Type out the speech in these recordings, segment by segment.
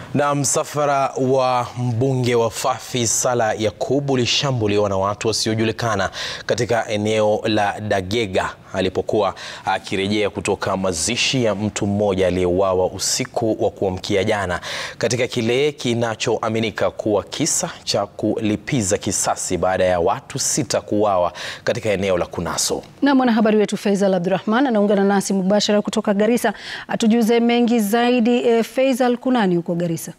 Na msafara wa mbunge wa Fafi Salah Yakub ulishambuliwa na watu wasiojulikana katika eneo la Dagega alipokuwa akirejea kutoka mazishi ya mtu mmoja aliyeuawa usiku wa kuamkia jana katika kile kinachoaminika kuwa kisa cha kulipiza kisasi baada ya watu sita kuuawa katika eneo la Kunaso. Na mwanahabari wetu Faisal Abdurrahman anaungana nasi mubashara kutoka Garissa atujuze mengi zaidi. E, Faisal, kunani huko Garissa?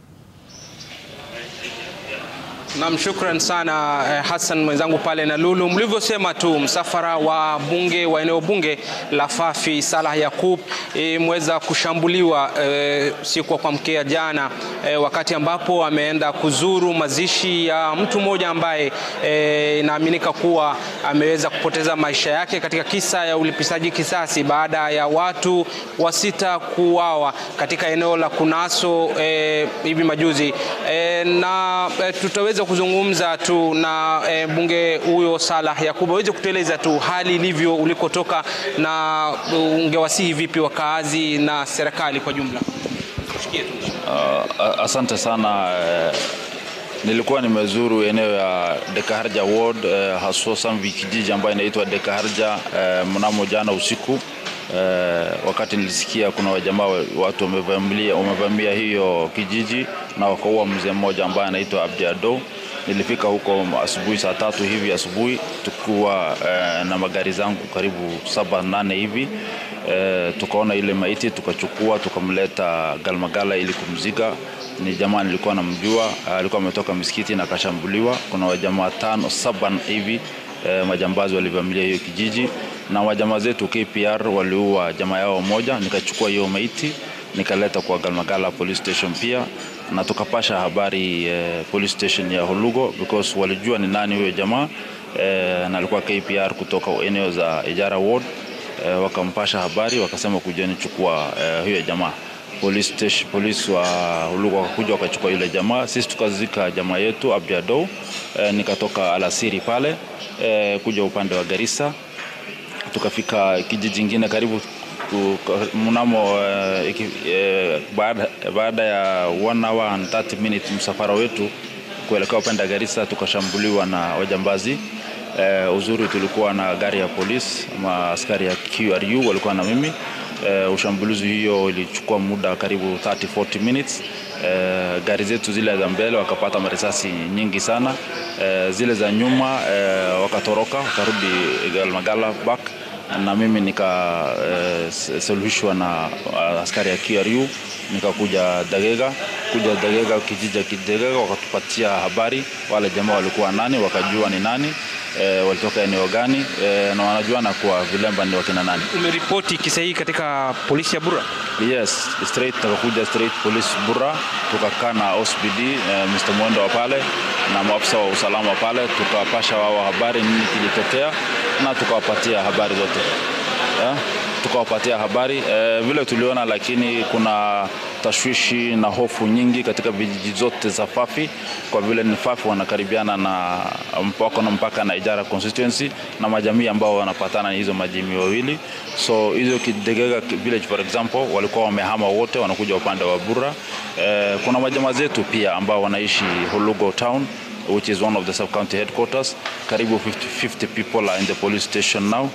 Nam, shukran sana eh, Hassan mwenzangu pale na Lulu. Mlivyosema tu msafara wa bunge wa eneo bunge la Fafi Salah Yakub imeweza e, kushambuliwa e, siku ya kuamkia jana e, wakati ambapo ameenda kuzuru mazishi ya mtu mmoja ambaye inaaminika e, kuwa ameweza kupoteza maisha yake katika kisa ya ulipisaji kisasi baada ya watu wasita kuuawa katika eneo la Kunaso e, hivi majuzi e, na e, tutaweza kuzungumza tu na e, bunge huyo Salah Yakub aweze kutueleza tu hali ilivyo ulikotoka na ungewasihi vipi wakaazi na serikali kwa jumla. Uh, asante sana uh, nilikuwa nimezuru eneo ya Dekaharja ward uh, hasusan kijiji ambayo inaitwa Dekaharja uh, mnamo jana usiku uh, wakati nilisikia kuna wajamaa watu wamevamia wamevamia hiyo kijiji na wakaua mzee mmoja ambaye anaitwa Abdi Ado. Nilifika huko asubuhi saa tatu hivi asubuhi tukiwa uh, na magari zangu karibu saba nane hivi uh, tukaona ile maiti tukachukua tukamleta Galmagala ili kumzika. Ni jamaa nilikuwa namjua, alikuwa ametoka misikiti na akashambuliwa. Kuna wajamaa tano saba hivi uh, majambazi walivamilia hiyo kijiji, na wajamaa zetu KPR waliua jamaa yao moja. Nikachukua hiyo maiti nikaleta kwa Galmagala police station pia na tukapasha habari eh, police station ya Holugo because walijua ni nani huyo jamaa eh, na alikuwa KPR kutoka eneo za Ijara ward eh, wakampasha habari wakasema kujeni chukua eh, huyo jamaa police station, polisi wa Holugo wakakuja wakachukua yule jamaa. Sisi tukazika jamaa yetu Abdi Ado eh, nikatoka alasiri pale eh, kuja upande wa Garissa tukafika kijiji kingine karibu mnamo uh, uh, baada, baada ya 1 hour and 30 minutes msafara wetu kuelekea upande Garissa tukashambuliwa na wajambazi. Uh, uzuri tulikuwa na gari ya polisi ama askari ya QRU walikuwa na mimi. Uh, ushambulizi hiyo ilichukua muda karibu 30 40 minutes. Uh, gari zetu zile za mbele wakapata marisasi nyingi sana. Uh, zile za nyuma uh, wakatoroka wakarudi Galmagala back na mimi nikasuluhishwa uh, na uh, askari ya QRU nikakuja Dagega. Kuja Dagega, kijiji cha Dagega, wakatupatia habari wale jamaa walikuwa nani, wakajua ni nani e, walitoka eneo gani e, na wanajua na kwa vilemba ni wakina nani. Umeripoti kisa hii katika polisi ya Bura? Yes, straight tukakuja straight police Bura, tukakaa na OSPD e, Mr. Mwendo wa pale na maafisa wa usalama pale, tukawapasha wao habari nini kilitokea na tukawapatia habari zote yeah? tukawapatia habari e, vile tuliona, lakini kuna tashwishi na hofu nyingi katika vijiji zote za Fafi kwa vile ni Fafi wanakaribiana na mpaka na mpaka na Ijara constituency na majamii ambao wanapatana hizo majimii wawili. So hizo Kidegega village for example walikuwa wamehama wote, wanakuja upande wa Bura. E, kuna majamaa zetu pia ambao wanaishi Holugo town which is one of the sub county headquarters. Karibu 50, 50 people are in the police station now.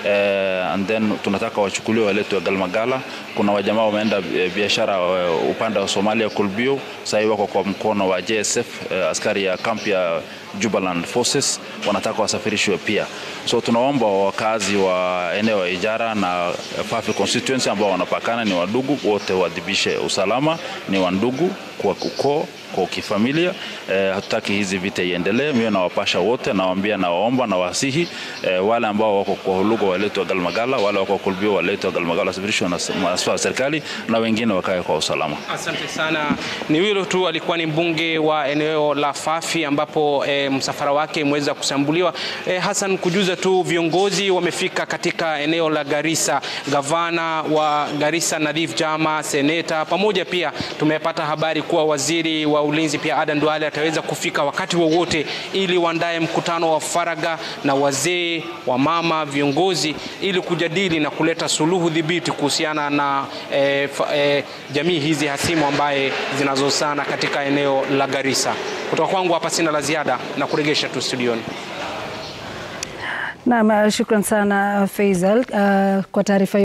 Uh, and then tunataka wachukuliwe waletwe Galmagala. Kuna wajamaa wameenda biashara uh, upande wa Somalia Kulbio, sasa wako kwa mkono wa JSF uh, askari ya kampi ya Jubaland Forces wanataka wasafirishwe pia. So tunaomba wakazi wa eneo ya Ijara na Fafi constituency ambao wanapakana ni wadugu wote, wadhibishe usalama, ni wandugu kwa ukoo kwa kifamilia eh, hatutaki hizi vita iendelee. Mimi nawapasha wote, nawaambia, nawaomba na wasihi eh, wale ambao wako kwa Holugo waletwe Galmagala, wale wako Kulbio waletwe Galmagala, wasafirishwe na maafisa wa serikali na wengine wakae kwa usalama. Asante sana. Ni hilo tu, alikuwa ni mbunge wa eneo la Fafi ambapo eh, msafara wake imeweza kusambuliwa. Eh, Hassan, kujuza tu viongozi wamefika katika eneo la Garissa, gavana wa Garissa Nadhif Jama, seneta pamoja, pia tumepata habari kuwa waziri wa ulinzi pia Adan Duale ataweza kufika wakati wowote ili waandae mkutano wa faragha na wazee wa mama viongozi ili kujadili na kuleta suluhu dhibiti kuhusiana na eh, fa, eh, jamii hizi hasimu ambaye zinazosana katika eneo la Garissa. Kutoka kwangu hapa sina la ziada na kuregesha tu studioni. Naam, shukran sana Faisal uh, kwa taarifa